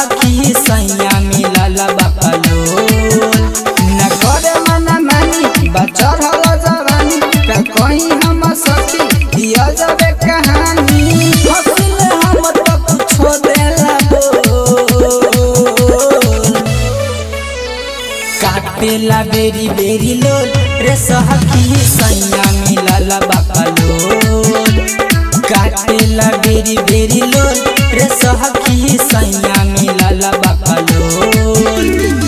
सहकी सैया मिलल बकलोल न करे मना मानी बचर हल जवानी का कहीं हम सखी दिया जाबे कहानी हसिल हम तो कुछो देला बोल काटेला बेरी बेरी लोल रे सहकी सैया मिलल बकलोल काटेला बेरी बेरी लोल रे सहकी सैया मिलल बकलोल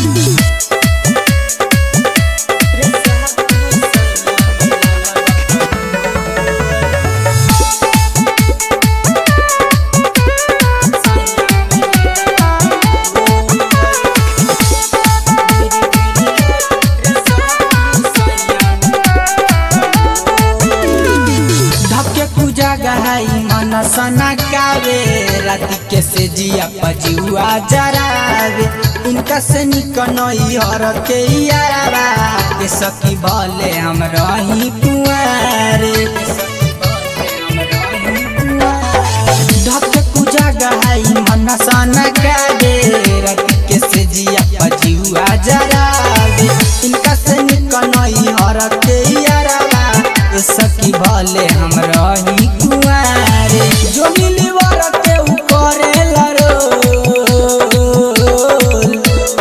धके पूजा गहाई मन सना कावे राति के से जिया पजुआ जरावे इनका से निकनई हर के यारा के सखी भले हम रही कुआरे धके पूजा गहाई मन सना कावे राति के से जिया पजुआ जरावे इनका से निकनई हर के यारा ए सखी भले हम रही कुआरे जो मिली वर के उ करेला रोल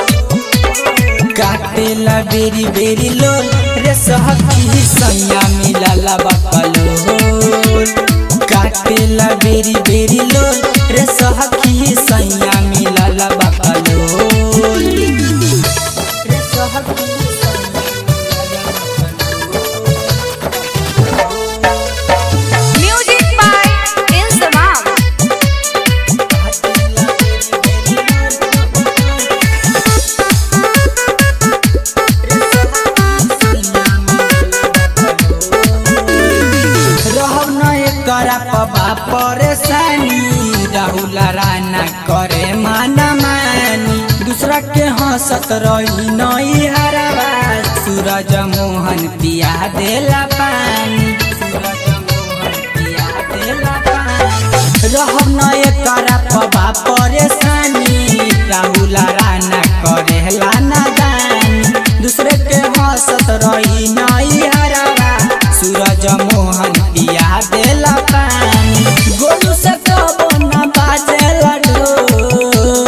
काटेला बेरी बेरी लोल रे सहकी सैया मिलला बकलोल काटेला बेरी बेरी लोल रे सहकी सैया मिलला बकलोल रे सहकी Music by Insamam. रहब न करा पबा परेशानी राहुल राना करे माना मानी दूसरा के हंसत रही नई हराबा सूरज मोहन पिया देला पानी सूरज मोहन पिया देला पानी रहब न करा पबा परेशानी राहुल राना करे लाना दानी दूसरे के हंसत रही नई हराबा सूरज मोहन पिया देला पानी गोलू से कबो न बाजेला ढोल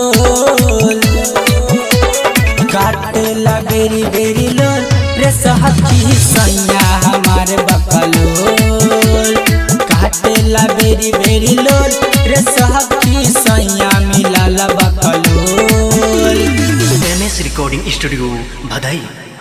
काटेला बेरी बेरी लोल रे सहकी सैया हमार बकलोल काटेला बेरी बेरी लोल रे सहकी सैया मिलल बकलोल एम एस रिकॉर्डिंग स्टूडियो भदई